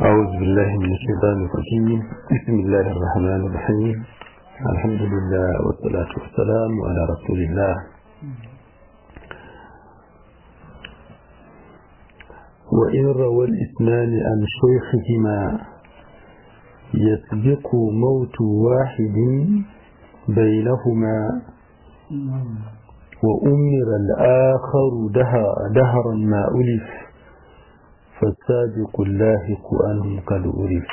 أعوذ بالله من الشيطان الرجيم بسم الله الرحمن الرحيم الحمد لله والصلاة والسلام على رسول الله وإن روى الإثنان عن شيخهما يسبق موت واحد بينهما وأمر الآخر دهرا ما ألف فالسابق اللاحق عنهم قد ألف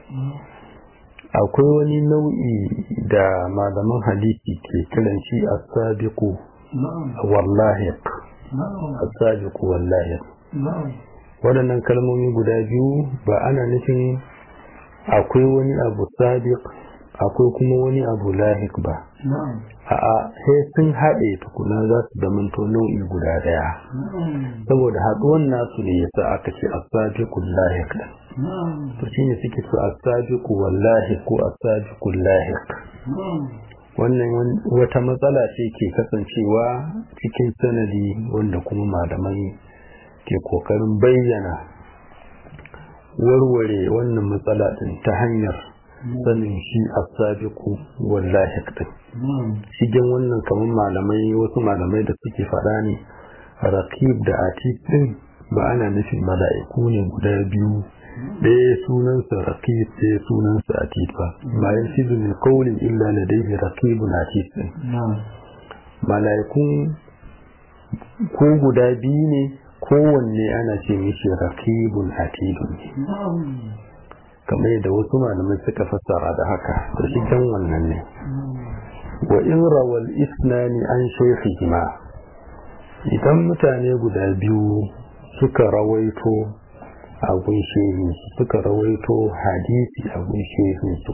akwai wani nau'i da malaman hadisi ke kiran shi as-sabiqu wallahiq as-sabiqu wallahiq waɗannan kalmomi guda biyu ba ana nufin akwai wani abu sabiq akwai kuma wani abu lahiq ba a'a sai sun haɗe tukuna za su zamanto nau'i guda ɗaya saboda haɗuwan nasu ne yasa aka ce asabiqul lahiq to shine suke so asabiqu wallahi ko asabiqul lahiq wannan wata matsala ce ke kasancewa cikin sanadi wanda kuma malamai ke kokarin bayyana warware wannan matsala din ta hanyar sanin shi asabiqu wallahi din shigen wannan kamar malamai wasu malamai da suke faɗa ne raqib da atid din ba ana nufin mala'iku ne guda biyu ɗaya sunansa raqib ɗaya sunansa atid ba ma yasidu min qawlin illa ladayhi raqibun atid din mala'ikun ko guda biyu ne kowanne ana ce mishi raqibun atidun ne kamar yadda wasu malamai suka fassara da haka da shigen wannan ne wa in rawal isnani an shaykhihima idan mutane guda biyu suka rawaito a gunshehin suka rawaito hadisi a gunshehin su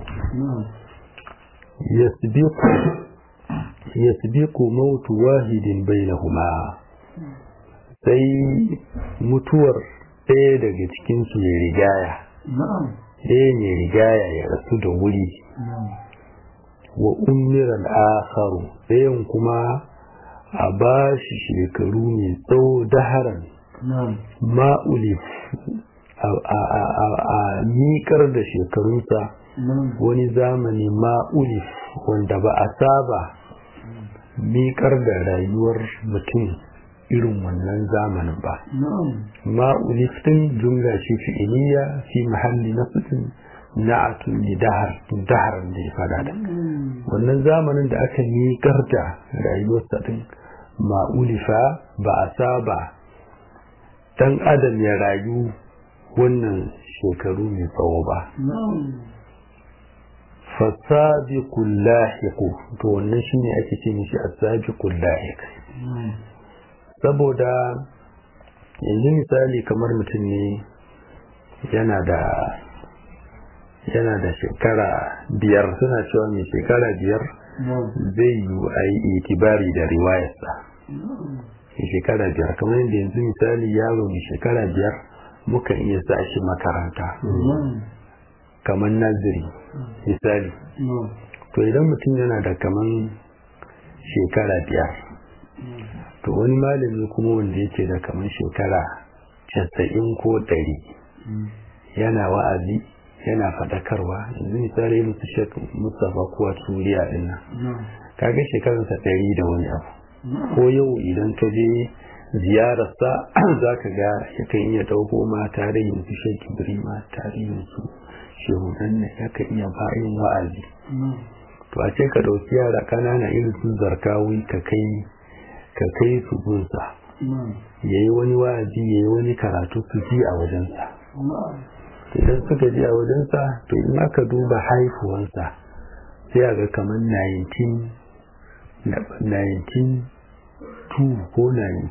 yasbiqu yasbiqu mautu wahidin bainahuma sai mutuwar ɗaya daga cikin su ya rigaya ɗaya ne rigaya ya rasu da wuri wa umiran akharu ɗayan kuma a ba shi shekaru mai tsawo daharan ma'ulif a miƙar da shekarunsa wani zamani ma'ulif wanda ba a saba miƙar da rayuwar mutum irin wannan zamanin ba ma'ulif ɗin jumla ce fi'iliya fi mahalli na na'atun ne dahar dahar da ya fada da wannan zamanin da aka miƙar da rayuwarsa din ma'ulifa ba a saba dan adam ya rayu wannan shekaru mai tsawo ba fasabiqul lahiq to wannan shine ake ce mishi asabiqul lahiq saboda yanzu misali kamar mutum ne yana da yana da shekara biyar suna cewa mai shekara biyar zai yi a yi itibari da riwayarsa mai shekara biyar kamar yadda yanzu misali yaro mai shekara biyar mukan iya sa shi makaranta kamar naziri misali to idan mutum yana da kamar shekara biyar to wani malami kuma wanda yake da kamar shekara casa'in ko ɗari yana wa'azi yana faɗakarwa yanzu misali irin su shek mustapha kuwa turiya din nan kaga shekarunsa ɗari da wani abu ko yau idan ka je ziyararsa za ka ga yakan iya ɗauko ma tarihin su shek ibrima tarihin su shehunan ne yakan iya bayan wa'azi to a ce ka ɗauki yara ƙanana irin su zarkawi ka kai ka kai su gunsa ya yi wani wa'azi ya yi wani karatu su ji a wajensa idan suka ji a wajensa to in aka duba haifuwansa sai a ga kamar 19 ko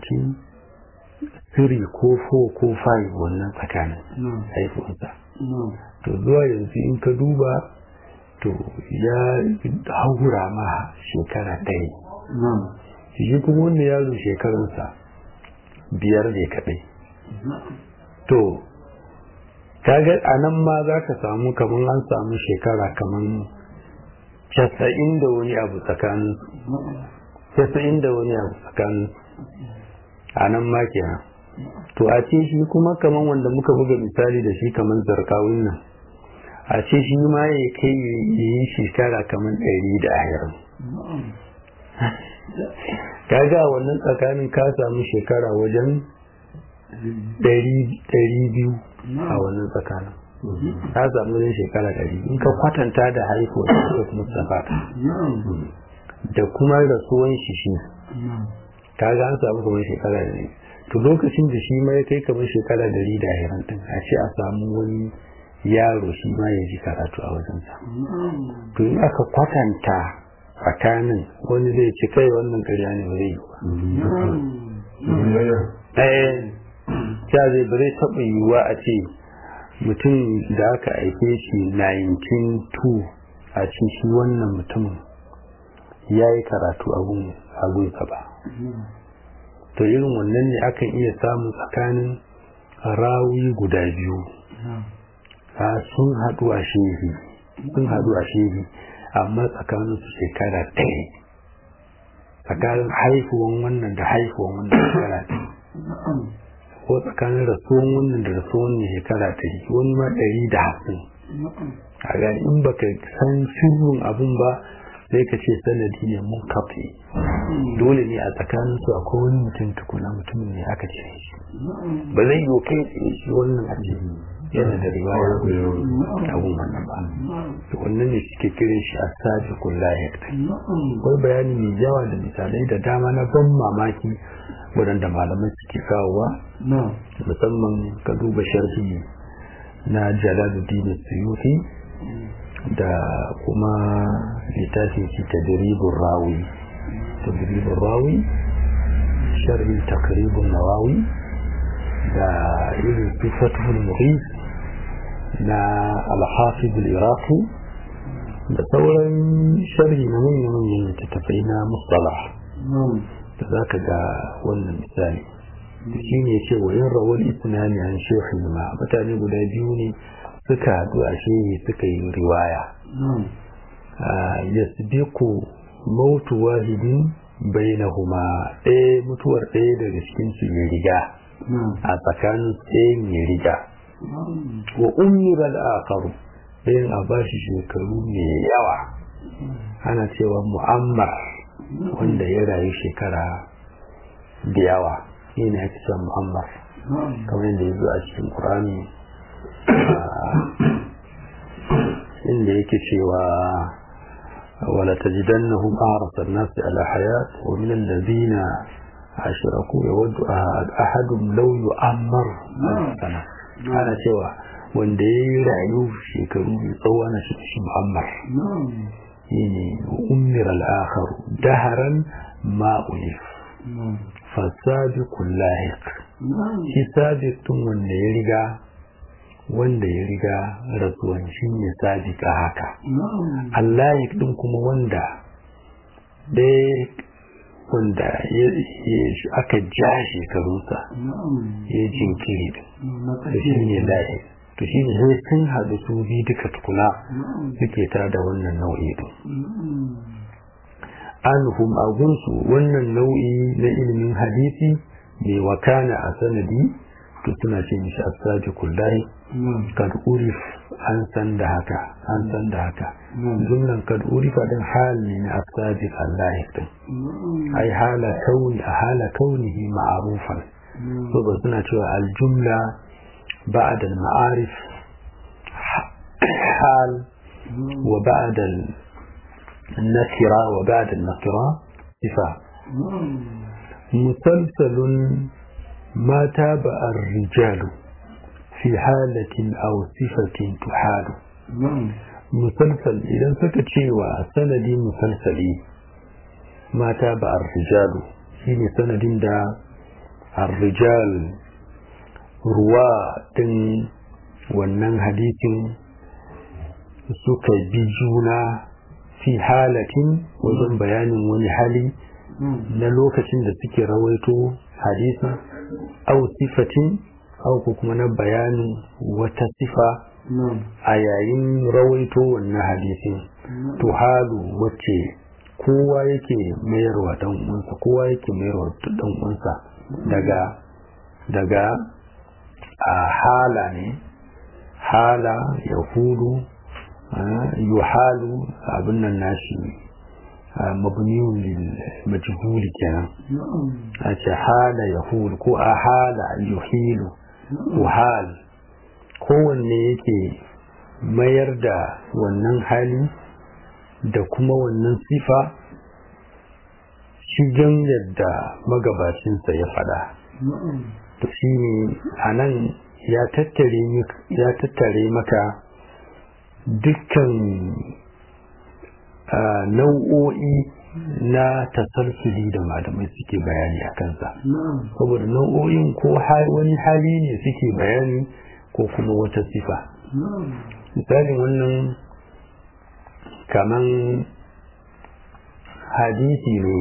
19 ko 4 ko 5 wannan tsakanin haifuwansa to zuwa yanzu in ka duba to ya haura ma shekara ɗaya shi kuma wanda yaro shekarunsa biyar ne kaɗai to kaga a nan ma za ka samu kamar an samu shekara kamar casa'in da wani abu tsakanin casa'in da wani abu tsakanin a nan ma kenan to a ce shi kuma kaman wanda muka buga misali da shi kaman zarkawin nan a ce shi ma ya kai yi shekara kaman ɗari da ashirin kaga wannan tsakanin ka samu shekara wajen ɗari biyu a wannan tsakanin ka samu wajen shekara ɗari in ka kwatanta da haihuwar da kuma safata da kuma rasuwan shi shi kaga an samu kamar shekara ɗari to lokacin da shi ma ya kai kamar shekara ɗari da ashirin ɗin a ce a samu wani yaro shi ma ya ji karatu a wajensa to in aka kwatanta tsakanin wani zai ci kai wannan ƙarya ne ba zai yi ba eh ta zai ba zai taɓa yiwuwa a ce mutum da aka aike shi 1902 a ce shi wannan mutumin ya yi karatu a gunsa ba to irin wannan ne akan iya samun tsakanin rawi guda biyu sun haɗu a shehi sun haɗu a shehi amma tsakanin su shekara ɗaya tsakanin haifuwan wannan da haifuwan wannan shekara ɗaya ko tsakanin rasuwan wannan da rasuwan wannan shekara ɗari wani ma ɗari da hamsin a gani in baka san sirrin abun ba sai ka ce sanadi ne mun kafe dole ne a tsakanin su akwai wani mutum tukuna mutumin ne aka ce shi ba zai yi kai tsaye shi wannan a ce yana da riwaya abun wannan ba to wannan ne suke kiran shi a sabi kullahi akwai bayani mai yawa da misalai da dama na ban mamaki waɗanda malamai suke kawowa musamman ka duba sharhi na jalaluddin suyuti da kuma littafin shi tadribur rawi tadribur rawi sharhi takribun nawawi da irin sifatul muhis na al-hafiz al-iraqi da sauran sharhi na manyan manyan littattafai na mustalah da za ka ga wannan misali shi ne ce wa yin rawar isnani an shehu ma mutane guda biyu ne suka haɗu a shehi suka yi riwaya ya ku mautu wahidin bainahuma ɗaya mutuwar ɗaya daga cikin su ya riga a tsakanin ɗayan ya riga wa ummiral akaru ɗayan a bashi shekaru mai yawa ana cewa mu'ammar wanda ya rayu shekara da yawa shi ne ake cewa muhammad kamar yadda ya zo a cikin ƙurani inda yake cewa wala tajidannahum a'rasa an-nasi ala hayat wa min alladhina ashraku yawaddu ahadum law yu'ammar sana ana cewa wanda ya yi rayu shekaru mai tsawo ana shi muhammad shine ummir al-akhar daharan ma ulif fasabiqul lahiq shi sabiqun wanda ya riga wanda ya riga rasuwan shi ne sabiqa haka allahiq din kuma wanda dai wanda aka ja shekarunsa ya jinkiri da shi ne lahiq to shi ne sai sun haɗu su bi duka tukuna suke ta da wannan nau'i din anhum agunsu wannan nau'i na ilimin hadisi mai wakana a sanadi to suna ce mishi asaji kullahi kad urif an san da haka an san da haka jumlan kad urifa din hal ne na asaji kullahi din ai hala kauni a hala kaunihi ma'arufan so ba suna cewa aljumla بعد المعارف حال وبعد النكرة وبعد النكرة صفة مسلسل ما تابع الرجال في حالة أو صفة تحال مسلسل إذا سكت شيء وسندي مسلسلي ما تابع الرجال شيء سند دا الرجال ruwa ɗin wannan hadisin suka bi juna fi halatin wajen bayanin wani hali na lokacin da suke rawaito hadisin au sifatin au ko kuma na bayanin wata sifa a yayin rawaito wannan hadisin to halu wacce kowa yake mayarwa dan uwansa kowa yake mayarwa dan uwansa daga daga a hala ne hala ya hudu yuhalu abin nan nashi mabniyun lil majhuli kenan a ce hala ya hudu ko a hala yuhilu uhal kowanne yake mayar da wannan hali da kuma wannan sifa shigen yadda magabacinsa ya fada to shi ne a nan ya tattare maka dukkan nau'o'i na tasalsuli da malamai suke bayani a kansa saboda nau'o'in ko wani hali ne suke bayani ko kuma wata sifa misalin wannan kaman hadisi ne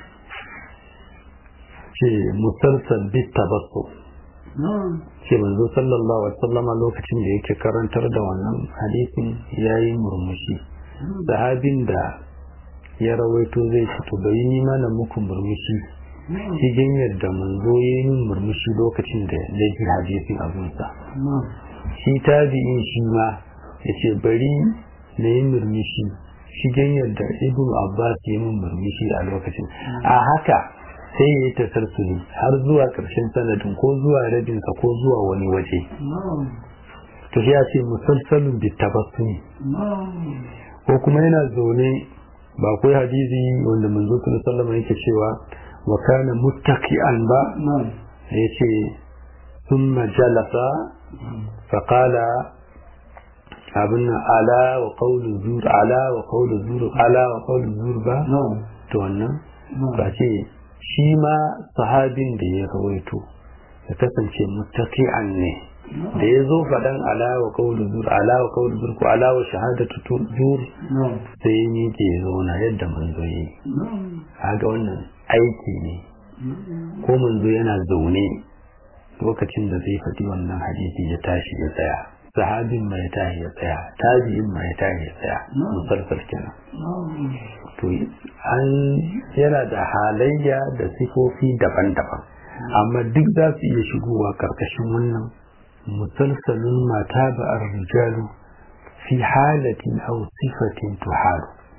ce musalsal bit tabassu ce manzo sallallahu alaihi wasallama lokacin da yake karantar da wannan hadisin yayi murmushi sahabin da ya rawaito zai ci to bai ni mana muku murmushi cikin yadda manzo ya yi murmushi lokacin da ya ji hadisin abunsa shi tabi'in shi ma ya ce bari na yi murmushi shigen yadda ibn abbas ya yi murmushi a lokacin a haka sai ya yi tasarsuli har zuwa ƙarshen sanadin ko zuwa rabinsa ko zuwa wani waje to ya ce musalsalin bitabassumi ko kuma yana zaune ba kai hadisi wanda manzo sallallahu alaihi yake cewa wa kana muttaqi'an ba yace thumma jalasa fa qala abinna ala wa qawlu zur ala wa qawlu zur ala wa qawlu zur ba to wannan ba ce shi ma sahabin da ya rawaito ya kasance muttaqi'an ne da ya zo faɗan alawa kawul zur alawa kawul zur ko alawa shahadatu zur sai yi ke zauna yadda manzo yi haga wannan aiki ne ko manzo yana zaune lokacin da zai faɗi wannan hadisi ya tashi ya tsaya sahabin ma ya tashi ya tsaya tabi'in ma ya tashi ya tsaya musalsal kenan to an yana da halayya da sifofi daban-daban amma duk za su iya shigowa karkashin wannan مسلسل ما تابع الرجال في حالة أو صفة تحال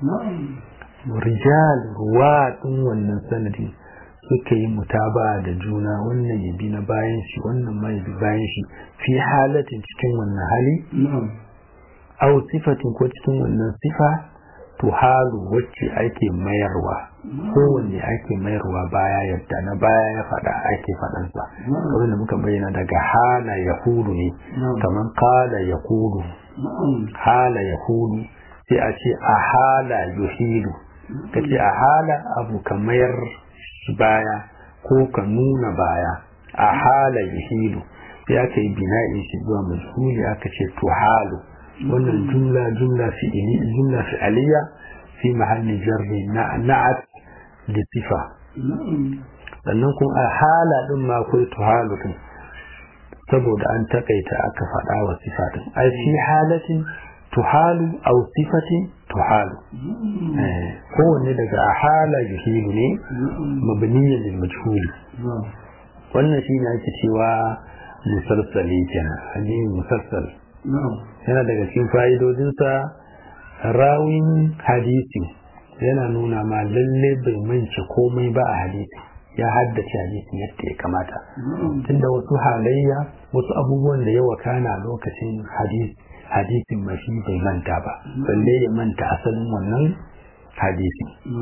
رجال رواد wannan sanadi suka yi mutaba da juna wannan ya bi na bayan shi wannan ma ya bi bayan shi fi halatin cikin wannan hali aw sifatin ko cikin wannan sifa tuhalu wacce ake mayarwa kowanne ake mayarwa baya yadda na baya ya faɗa ake faɗansa kamar da muka bayyana daga hala ya hudu ne kamar kala ya hudu hala ya hudu sai a ce a hala yuhilu ka ce a hala abu ka mayar baya ko ka nuna baya a hala yuhilu sai aka yi bina'in shi zuwa majhuli aka ce tuhalu wannan jumla jumla fi'ili jumla fi'aliya fi mahalli jarri na'at da sifa sannan kuma a hala din ma akwai tuhalu din saboda an takaita aka faɗa wa sifa din ai fi halatin tuhalu aw sifatin tuhalu kowanne daga a hala yuhilu ne mabniyan lil majhuli wannan shine ake cewa musalsali kenan hadisi musalsal yana daga cikin fa'idodinsa rawin hadisi yana nuna ma lalle bai mance komai ba a hadisi ya haddace hadisi yadda ya kamata tunda wasu halayya wasu abubuwan da ya wakana lokacin hadisin mashi bai manta ba balle ya manta asalin wannan hadisi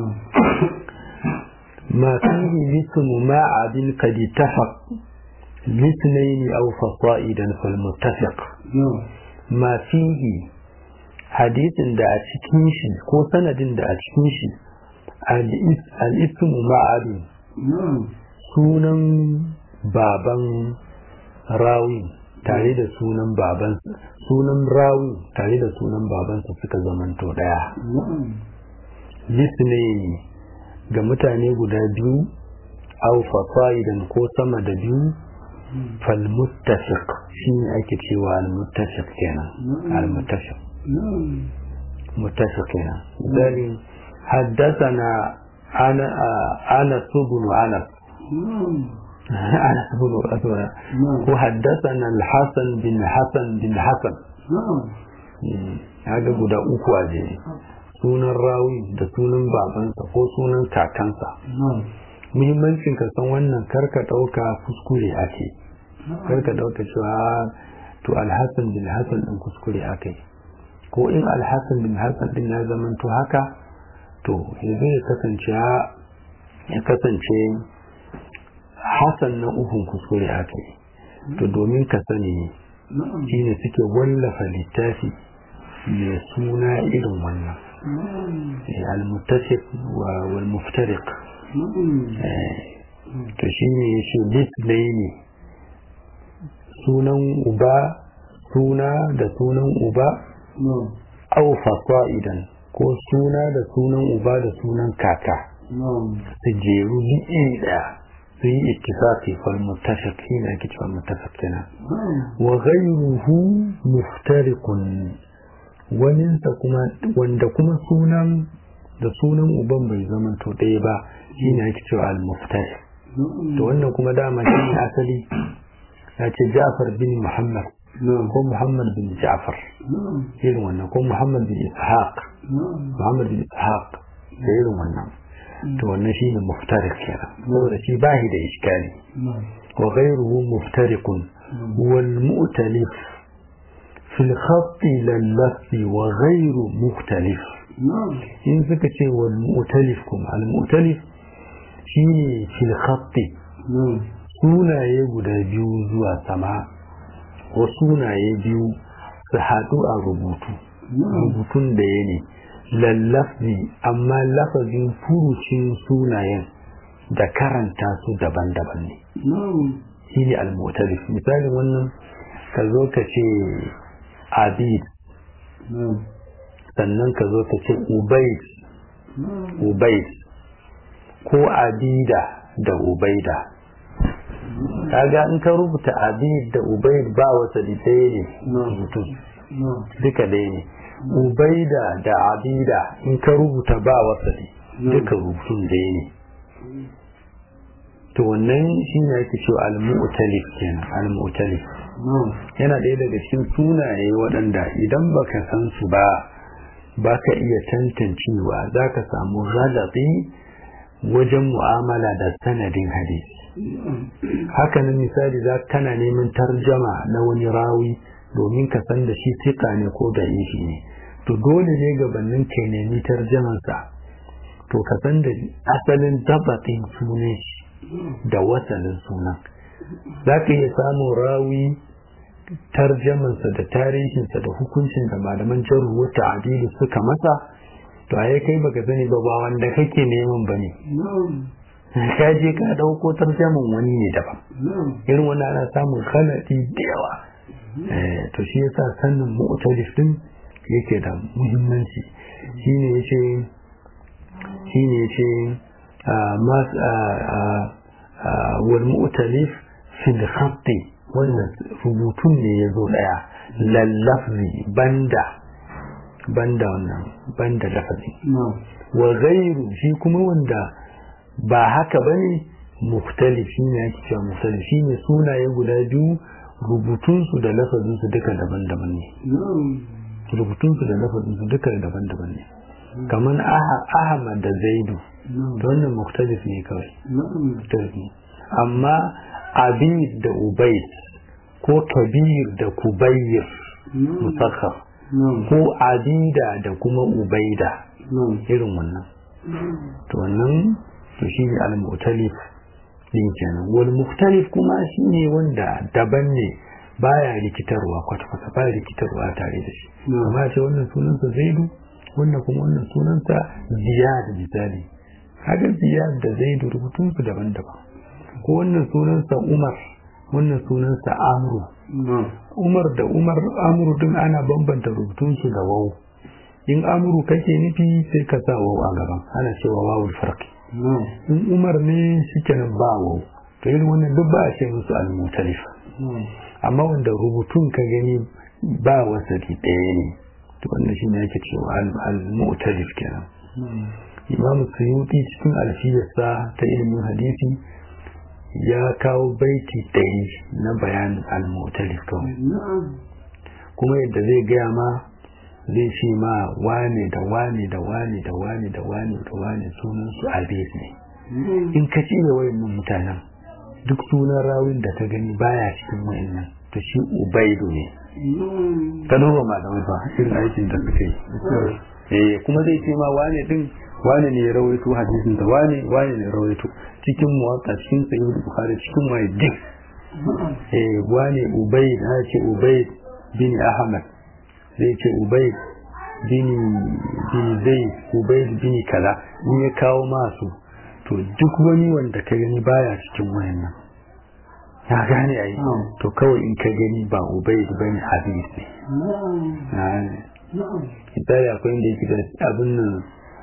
ما فيه مثل ما عدل قد اتفق لاثنين أو فصائدا فالمتفق ما فيه حديث da a cikin shi ko sanadin da a cikin shi al-ismu ma'adin sunan baban rawi tare da sunan baban sunan rawi tare da sunan babansa suka zamanto daya lisnaini ga mutane guda biyu aw fasaidan ko sama da biyu fal muttafiq shine ake cewa al muttafiq kenan al muttafiq muttafiq kenan dalil حدثنا أنا أنس بن أنس ana saboda ko haddasana al-hasan bin hasan bin hasan ya ga guda uku a jere sunan rawi da sunan babansa ko sunan kakansa muhimmancin ka san wannan karka ɗauka kuskure ake karka ɗauka cewa to alhassan bin hassan ɗin kuskure ake ko in alhassan bin hassan ɗin ya zama to haka to yanzu ya kasance ya kasance hassan na ukun kuskure ake to domin ka sani shine suke wallafa littafi mai suna irin wannan al-muttafiq wal muftariq to shine yace litnaini sunan uba suna da sunan uba au fasa'idan ko suna da sunan uba da sunan kaka su jeru iri daya su yi ittifaqi fal muttafiq shine ake cewa muttafiq kenan wa ghayruhu muftariqun waninsa kuma wanda kuma sunan da sunan uban bai zama to ɗaya ba shine ake cewa al-muftariq to wannan kuma dama shine asali ya ce Ja'far bin Muhammad ko Muhammad bin Ja'far irin wannan ko Muhammad bin Ishaq Muhammad bin Ishaq da irin wannan to wannan shine muftariq kenan saboda shi bahi da iskali wa ghayruhu muftariqun wal mu'talif في الخط لللف وغير مختلف in suka ce wal mu'talif kuma al mu'talif shine fil khatti sunaye guda biyu zuwa sama ko sunaye biyu su haɗu a rubutu rubutun da ya ne lallafi amma lafazin furucin sunayen da karanta su daban-daban ne shine al mu'talif misalin wannan ka zo ka ce abid sannan ka zo ka ce ubaid ubaid ko abida da ubaida kaga in ka rubuta abid da ubaid ba wata ɗaya ne mutum duka ɗaya ne ubaida da abida in ka rubuta ba wata duka rubutun ɗaya ne to wannan shi ne ake cewa al-mu'talif kenan al-mu'talif yana ɗaya daga cikin sunaye waɗanda idan baka san su ba baka iya tantancewa za ka samu galabi wajen mu'amala da sanadin hadisi hakanan misali za kana neman tarjama na wani rawi domin ka san da shi tika ne ko da ishi ne to dole ne gabanin ka nemi tarjamansa to ka san da asalin dabatin sunan shi da wasanin sunan za ka iya samun rawi tarjamansa da tarihinsa da hukuncin da malaman jaru wata adilu suka masa to a kai baka sani ba ba wanda kake neman ba ne ka je ka dauko tarjaman wani ne daban irin wani ana samun kanadi da yawa to shi yasa sannin mu'talif din yake da muhimmanci shine yace shine yace wal mu'talif fil khatti wannan rubutun ne ya zo daya lallafzi banda banda wannan banda lafazi wa ghairu shi kuma wanda ba haka bane muktalif shi ne ake cewa muktalif shi ne sunaye guda biyu rubutunsu da lafazinsu duka daban-daban ne rubutunsu da lafazinsu duka daban-daban ne kamar ahmad da zaidu da wannan muktalif ne kawai amma abid da ubaid ko kabir da kubayir musakhar ko abida da kuma ubaida irin wannan to wannan to shi ne al-mu'talif din kenan wal mukhtalif kuma shi ne wanda daban ne baya rikitarwa kwata-kwata baya rikitarwa tare da shi amma ce wannan sunansa zaidu wannan kuma wannan sunansa ziyad misali haka ziyad da zaidu rubutun su daban-daban ko wannan sunansa umar wannan sunansa amru umar da umar amru din ana bambanta rubutun su da wau in amru kake nufi sai ka sa wau a gaban ana cewa wawul farqi in umar ne shikenan ba wau to irin wannan duk ba a ce musu al-mutalif amma wanda rubutun ka gani ba wasati ɗaya ne to wannan shine yake cewa al-mu'talif kenan imam suyuti cikin alfiyarsa ta ilimin hadisi ya kawo baiti ɗari na bayanin al-mu'talif kawai kuma yadda zai gaya ma zai ce ma wane da wane da wane da wane da wane da wane sunan su abis ne in ka cire wayannan mutanen duk sunan rawin da ka gani baya cikin wayannan to shi ubaidu ne ka duba malamai ba irin aikin da suka yi eh kuma zai ce ma wane din wane ne ya rawaito hadisin da wane wane ne ya rawaito cikin muwatta cikin sahih bukhari cikin waye duk eh wane ubayd ha ce ubayd bin ahmad zai ce ubayd bin bin zaid ubayd bin kala in ya kawo masu to duk wani wanda ka gani baya cikin wayannan ya gane ai to kawai in ka gani ba ubayd bane hadis ne misali akwai inda yake da abin nan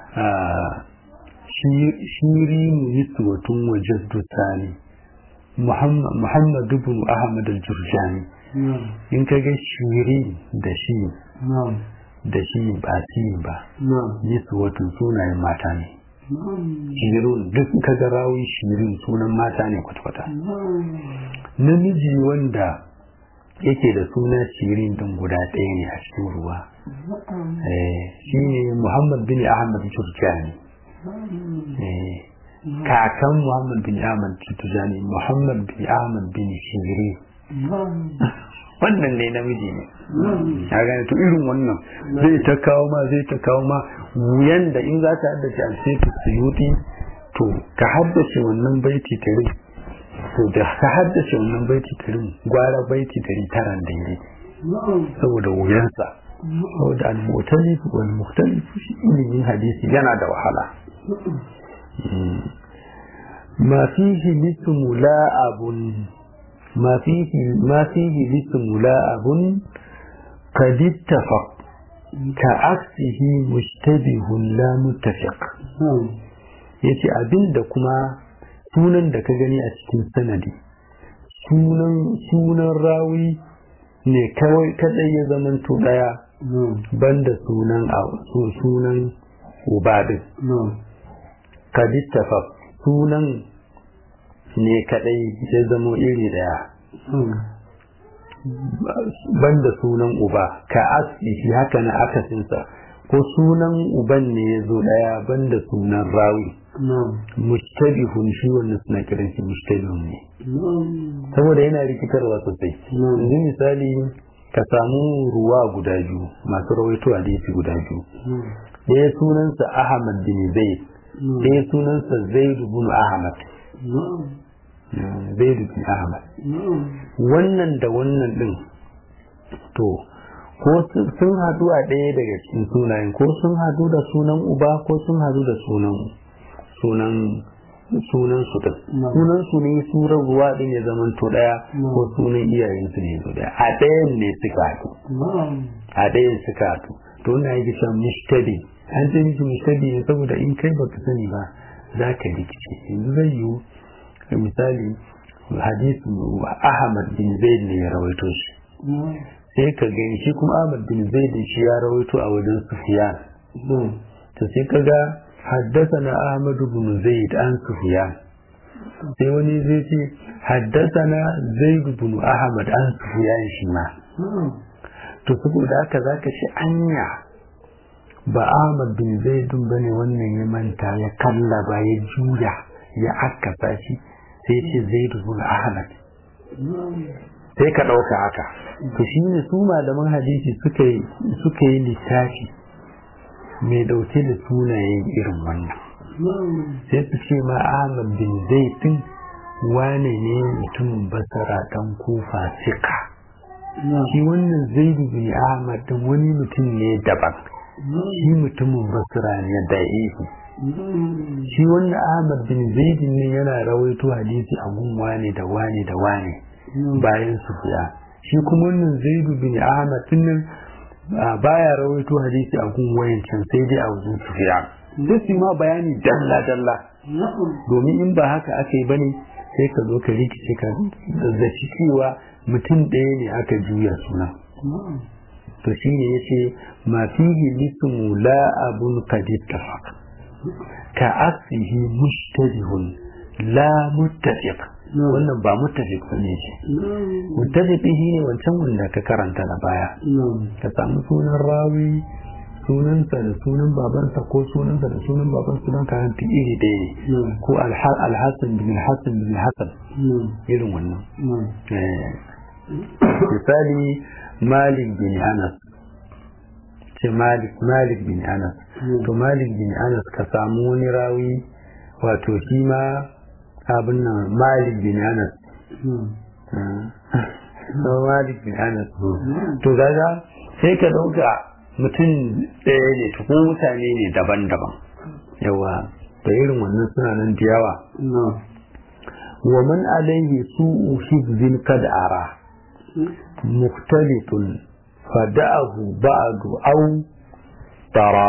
shiri niswatun wajen dutane muhammad ibn ahmad al-jurjani in ka ga shiri da shi da shi ba shi ba niswatun sunayen mata ne shirun duk ka ga rawun shirin sunan mata ne kwata-kwata namiji wanda yake da suna shirin din guda ɗaya ne a cikin ruwa shi ne muhammad bin ahmad turjani kakan muhammad bin ahmad turjani muhammad bin ahmad bin shiri wannan ne namiji ne ya gane to irin wannan zai ta kawo ma zai ta kawo ma wuyan da in za ta haddace alfetu suyuti to ka haddace wannan baiti tare to da ka haddace wannan baiti tarin gwara baiti dari taran daidai saboda wuyansa saboda al-mu'talif wal mukhtalif shi ilimin hadisi yana da wahala ma fihi lismu la'abun ma fihi ma fihi lismu la'abun qad ittafaq ka aksihi mushtabihun la muttafiq yace abinda kuma sunan da ka gani a cikin sanadi sunan sunan rawi ne kawai kadai ya zamanto daya banda sunan sunan ubadin kadittafa sunan ne kadai ya zamo iri daya banda sunan uba ka asli haka na akasinsa ko sunan uban ne ya zo daya banda sunan rawi mustabihun shi wannan suna kiran shi mustabihun ne saboda yana rikitarwa sosai yanzu misali ka samu ruwa guda biyu masu rawaito hadisi guda biyu ɗaya sunansa ahmad bin zaid ɗaya sunansa zaid bin ahmad zaid bin ahmad wannan da wannan din to ko sun hadu a ɗaya daga cikin sunayen ko sun hadu da sunan uba ko sun hadu da sunan sunan sunan su din sunan su ne surar ruwa din ya zama to daya ko sunan iyayen su ne daya a ɗayan ne suka hadu a ɗayan suka hadu to wannan yake cewa mushtabi an ce miki mushtabi ne saboda in kai baka sani ba za ka rikice yanzu zai yiwu misali hadisi Ahmad bin Zaid ne ya rawaito shi sai ka gani shi kuma Ahmad bin Zaid shi ya rawaito a wajen Sufyan to sai ka ga حدثنا أحمد بن زيد عن سفيان sai wani zai ce haddasana zaid bin ahmad an sufiyan shi ma to saboda haka zaka ce anya ba ahmad bin zaid bane wannan ya manta ya kallaba ya juya ya akkasa shi sai ce zaid bin ahmad sai ka ɗauka haka to shine su malaman hadisi suka yi suka yi littafi mai dauke da sunayen irin wannan sai su ce ma Ahmad bin Zaitun wane ne mutumin basara dan kufa sika shi wannan zaidu bin Ahmad din wani mutum ne daban shi mutumin basara ne da ihu shi wannan Ahmad bin Zaidun ne yana rawaito hadisi a gun wane da wane da wane bayan su fiya shi kuma wannan zaidu bin Ahmad din nan baya rawaito hadisi a gun wayancan sai dai a wajen sufiya sai su ma bayani dalla dalla domin in ba haka aka yi bane sai ka zo ka rikice ka zazzaci cewa mutum ɗaya ne aka juya suna to shi ne yace ma fihi lismu la abun qad ittafaq ka asihi mushtabihun la muttafiq wannan ba muttafiq ne shi muttafiq shi ne wancan wanda ka karanta da baya ka samu sunan rawi sunansa da sunan babansa ko sunansa da sunan baban sunan karanta iri ɗaya ne ko alhassan bin hassan bin hassan irin wannan misali malik bin anas ce malik malik bin anas to malik bin anas ka samu wani rawi wato shi ma abin nan malik bin anas no malik bin anas to gaga sai ka dauka mutum ɗaya ne to ko mutane ne daban-daban yawa da irin wannan suna nan da yawa wa man alaihi su'u hibzin kad ara mukhtalifun fada'ahu ba'du aw tara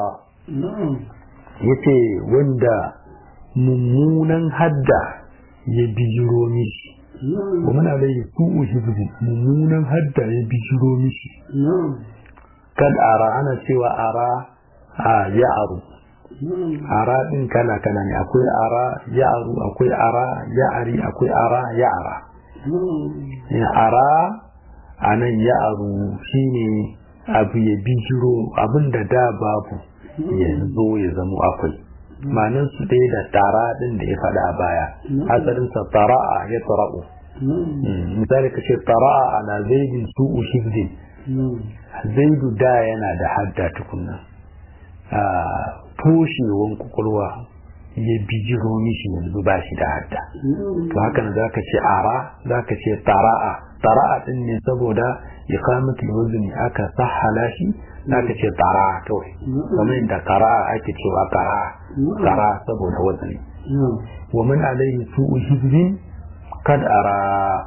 yace wanda mummunan hadda ya bijiro mishi wa man alaihi su'u hibzin mummunan hadda ya bijiro mishi kad ara ana cewa ara a ya aru ara din kala kala ne akwai ara ya aru akwai ara ya ari akwai ara ya ara ara a nan ya aru shine abu ya bijiro abin da da babu ya zo ya zama akwai manin su ɗaya da tara din da ya faɗa a baya asalinsa tara'a ya tara'u misali ka ce tara'a ala zaidin su'u shifdin zaidu da yana da hadda tukunna a toshewan kwakwalwa ya bijiro mishi yanzu ba shi da hadda to haka za ka ce ara za ka ce tara'a tara'a din ne saboda iqamatul wazni aka sahala shi za ka ce tara kawai kamar inda qara'a ake cewa qara qara saboda wazni wa man alayhi su'u hizbin kad ara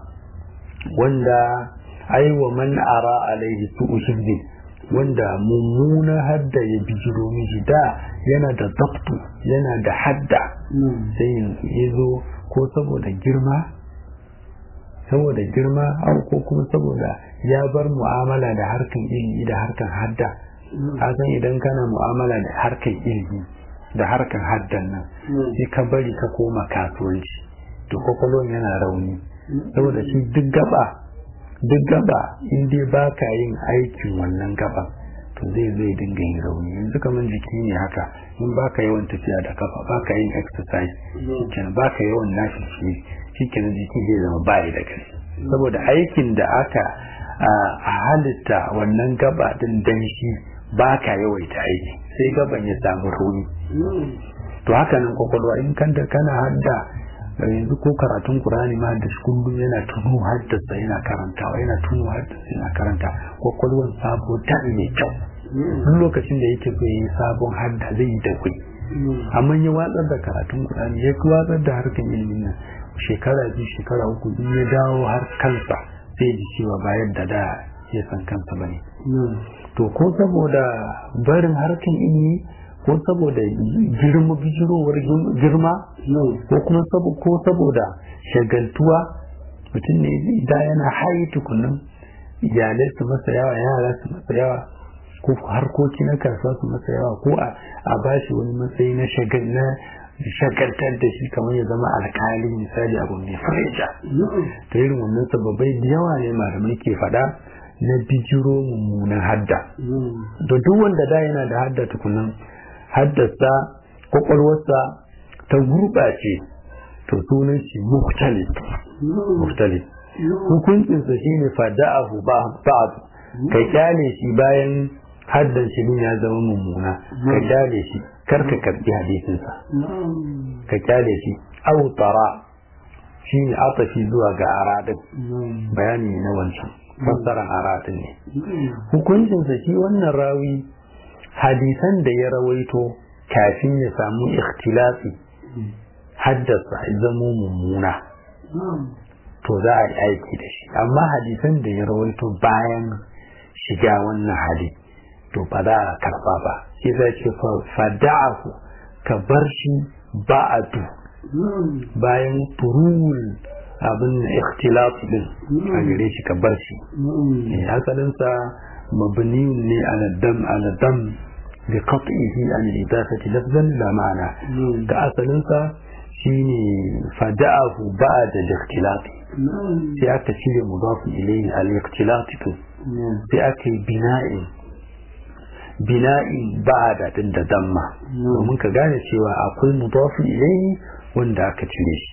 wanda ai wa man ara alaihi su'u hizbin wanda mummuna hadda ya bijiro mishi da yana da zabtu yana da hadda sai ya zo ko saboda girma saboda girma au ko kuma saboda ya bar mu'amala da harkan ilimi da harkan hadda a san idan kana mu'amala da harkan ilimi da harkan haddan nan sai ka bari ka koma kasuwanci to kwakwalwan yana rauni saboda shi duk gaba duk gaba in dai ba ka yin aikin wannan gaba to zai zai dinga yin rauni yanzu kamar jiki ne haka in ba ka yawan tafiya da kafa ba ka yin exercise shikenan ba ka yawan nashi shi shikenan jiki zai zama bayi da kai saboda aikin da aka a halitta wannan gaba din dan shi ba ka yawaita aiki sai gaban ya samu rauni to haka nan kwakwalwa in kanta kana hadda yanzu ko karatun Qur'ani ma da shi kullum yana tuno haddasa yana karantawa yana tuno haddasa yana karanta kwakwalwan sabo ta mai kyau duk lokacin da yake so yi sabon hadda zai yi da kuɗi amma ya watsar da karatun Qur'ani ya watsar da harkan ilimin nan shekara biyu shekara uku in ya dawo har kansa sai ji cewa ba yadda da ya san kansa bane to ko saboda barin harkan ilimi ko saboda girma bijirowar girma ko kuma ko saboda shagaltuwa mutum ne da yana hayi tukunan iyalai su masa yawa yara su masa yawa ko harkoki na kasuwa su masa yawa ko a bashi wani matsayi na shagaltar da shi kamar ya zama alkali misali abu mai fareja ta irin wannan sababai da yawa ne malamai ke faɗa na bijiro mummunan hadda da duk wanda da yana da hadda tukunan haddasa kwakwalwarsa ta gurɓace to sunan shi muktali muktali hukuncinsa shi ne fada'ahu ba'd ka kyale shi bayan haddan shi ya zama mummuna ka kyale shi kar ka karbi hadisinsa ka kyale shi au tara shi ne atafi zuwa ga aradin bayani na wancan fassaran aradin ne hukuncinsa shi wannan rawi hadisan da ya rawaito kafin ya samu ikhtilafi haddasa zamo mummuna to za a yi aiki da shi amma hadisan da ya rawaito bayan shiga wannan hali to ba za a karba ba shi zai ce fada'ahu ka bar shi ba'adu bayan furul abin ikhtilafi din a gare shi ka bar shi asalinsa mabniyun ne ala dam ala dam bi qat'ihi an idafati lafzan la ma'ana da asalinsa shine fada'ahu ba'da al-ikhtilati sai aka cire mudafin ilayhi al-ikhtilati sai aka yi bina'in bina'in ba'da din da damma domin ka gane cewa akwai mudafin ilayhi wanda aka cire shi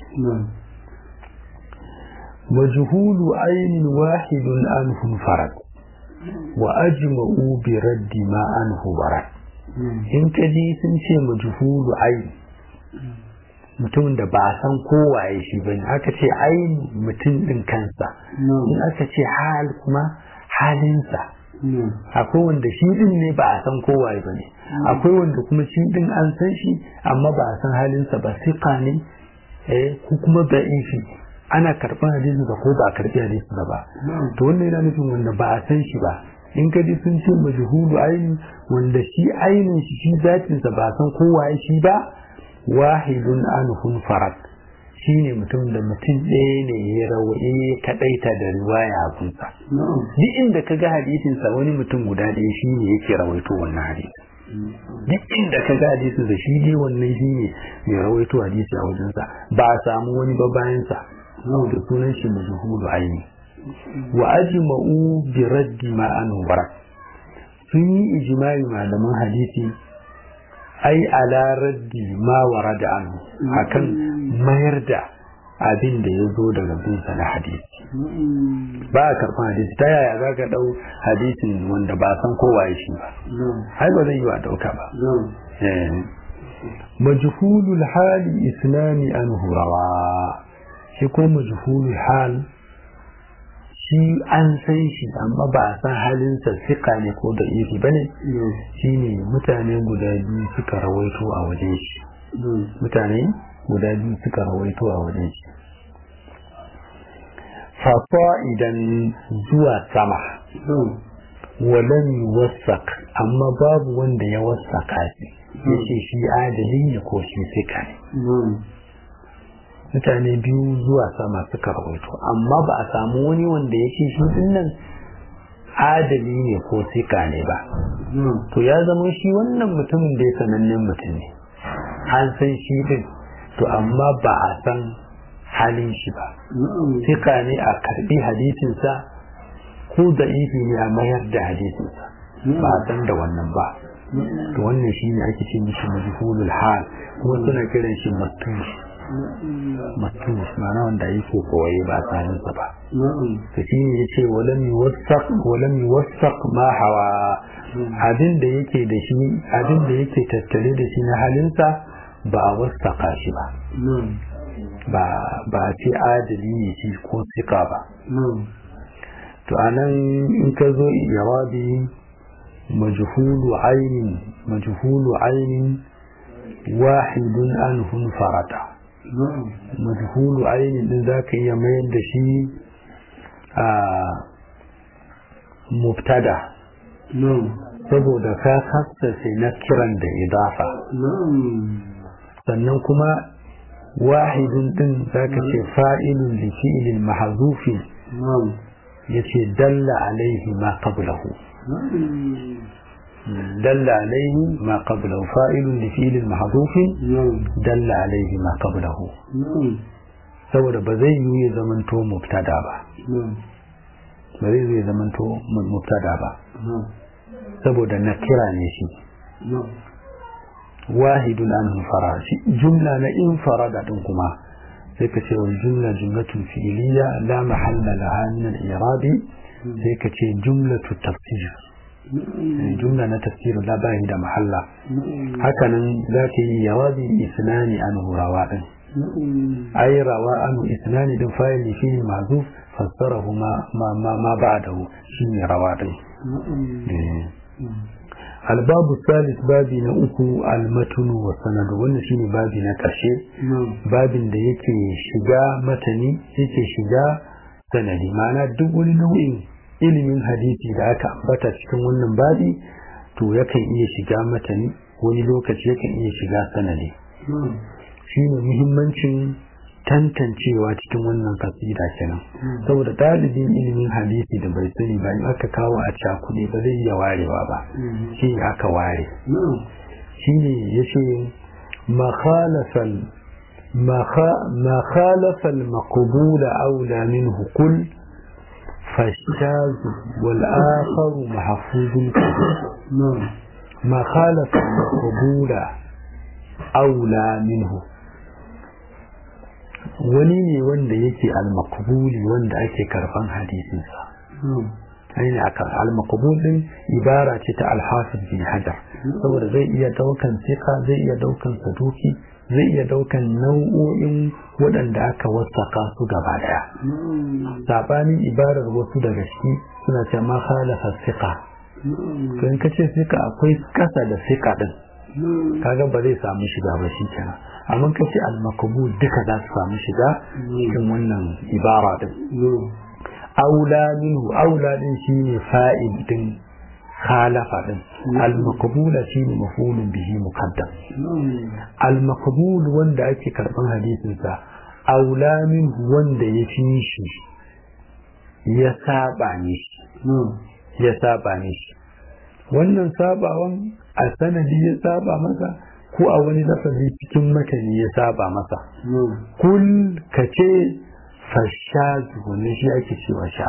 majhulu aynin wahidun anhu farad wa ajma'u bi raddi ma anhu barat in ka ji sun ce majhulu ayn mutum da ba san kowaye shi bane aka ce ayn mutum din kansa in aka ce hal kuma halinsa akwai wanda shi din ne ba a san kowaye bane akwai wanda kuma shi din an san shi amma ba a san halinsa ba siqa ne eh ko kuma da'ifi ana karɓar hadisin ko ba a karɓi hadisin ba to wannan yana nufin wanda ba a san shi ba in ka ji sun ce majhulu aini wanda shi ainin shi shi zatin sa ba san kowa shi ba wahidun anhum farad shine mutum da mutum ɗaya ne ya rawaye kadaita da riwaya a kunsa duk inda ka ga hadisin sa wani mutum guda ɗaya shine yake rawaito wannan hadisi duk inda ka ga hadisin sa shi dai wannan shine mai rawaito hadisi a wajensa ba a samu wani ba bayan sa da sunan shi majhulu aini wa ajma'u bi raddi ma an wara sun yi ijma'i malaman hadisi ai ala raddi ma warada an akan mayar da abin da ya zo daga bin sa na hadisi ba a karɓar hadisi ta yaya za ka ɗau hadisin wanda ba san kowa ya shi ba ai ba zai yi wa ɗauka ba majhulul hali islami an hurawa shi ko majhulul hal shi an san shi amma ba a san halinsa sika ne ko da iri bane shi ne mutane guda biyu suka rawaito a wajen shi mutane guda biyu suka rawaito a wajen shi fafa idan zuwa sama walan wasak amma babu wanda ya wasaka shi ya ce shi adali ne ko shi sika ne mutane biyu zuwa sama suka rawaito amma ba a samu wani wanda ya ce shi nan adali ne ko sika ne ba to ya zama shi wannan mutumin da ya sanannen mutum ne an san shi din to amma ba a san halin shi ba sika ne a karbi hadisinsa ko da ifi ne a mayar da hadisinsa ba a san da wannan ba to wannan shi ne ake ce mishi majhulul hal kuma suna kiran shi matush matush ma'ana wanda yake kowaye ba tsarin sa ba to shi ne yace walam yuwassaq walam yuwassaq ma hawa abin da yake da shi abin da yake tattare da shi na halinsa ba a wasaqa shi ba ba ba ce adali ne shi ko sika ba to anan in ka zo jawabi majhulu ainin majhulu ainin wahidun anhum farata majhulu ainin din zaka iya mayar da shi a mubtada saboda ka kasance na kiran da idafa sannan kuma wahidun din zaka ce fa'ilun li fi'lin mahzufin yace dalla alaihi ma qablahu دل عليه ما قبله فاعل لفعل محذوف دل عليه ما قبله saboda ba zai yi ya zamanto mubtada ba ba zai yi zamanto mubtada ba saboda na kira ne shi wahidun an fara shi jumla na in farada din kuma sai ka ce wal jumla jumlatun fi'liya la mahalla laha min al-i'rabi sai ka ce jumlatu tafsir jumla na tafsir la bahi da mahalla hakanan za ka yi yawabi isnani an rawa din ay rawa an isnani din fa'ili fi ma'zuf fassarahu ma ma ma, ma ba'dahu shine rawa din الباب الثالث بابي na uku المتن والسند wannan shine babi na ƙarshe babin da yake shiga matani yake shiga sanadi ma'ana duk wani nau'in ilimin hadisi da aka ambata cikin wannan babi to yakan iya shiga matani wani lokaci yakan iya shiga sanadi shine muhimmancin tantancewa cikin wannan kasida kenan saboda ɗalibin ilimin hadisi da bai sani ba in aka kawo a cakuɗe ba zai iya warewa ba shi aka ware shine yace makhalafal ما خالف المقبول أولى منه قل فالشاذ والآخر محفوظ ما خالف المقبول أولى منه wani ne wanda yake al-maqbuli wanda ake karban hadisinsa aini akan al-maqbul din ibara ce ta al-hafiz bin hajar saboda zai iya daukan sika zai iya daukan saduki zai iya daukan nau'o'in waɗanda aka wasaka su gaba daya sabanin ibarar wasu daga ciki suna ce ma khalafa sika to in kace sika akwai kasa da sika din kaga ba zai samu shiga ba shi kenan amma kace al-maqbul duka za su samu shiga cikin wannan ibara din aula minhu aula din shine fa'il din khalafa din al-maqbula shine maf'ulun bihi muqaddam al-maqbul wanda ake karban hadisin sa aula minhu wanda ya fi shi ya saba ne shi ya saba ne shi wannan sabawan a sanadi ya saba masa ko a wani lafazi cikin makani ya saba masa kul kace fashazu wannan shi ake cewa sha